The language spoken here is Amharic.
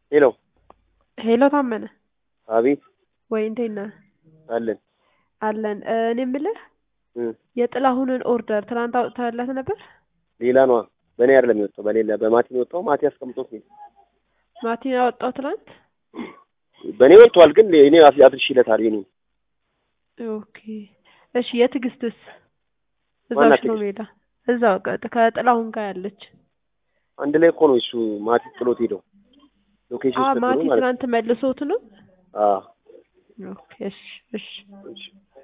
ሄሎ ሄሎ ታመነ አቤት ወይ እንዴት ነህ? አለን አለን እ እኔ የምልህ እ የጥላሁንን ኦርደር ትናንት አውጥተህለት ነበር? ሌላ ነዋ በእኔ አይደለም የወጣው በሌላ በማቲ ነው የወጣው ማቲ አስቀምጦት ነው ማቲን ያወጣው ትናንት? በእኔ ወጥቷል ግን እኔ አድርሼለታል የኔ ኦኬ እሺ የትዕግስትስ እዛው ማናት ሽሮ ትዕግስት? ሜዳ እዛው ቀጥ- ከጥላሁን ጋር ያለች አንድ ላይ እኮ ነው እሱ ማቲ ጥሎት ሄደው ሎኬሽን አ ሰጥቶ ማቲ ነው ማለት ነው ትናንት መልሶት ነው? አዎ ኦኬ እሺ እሺ እሺ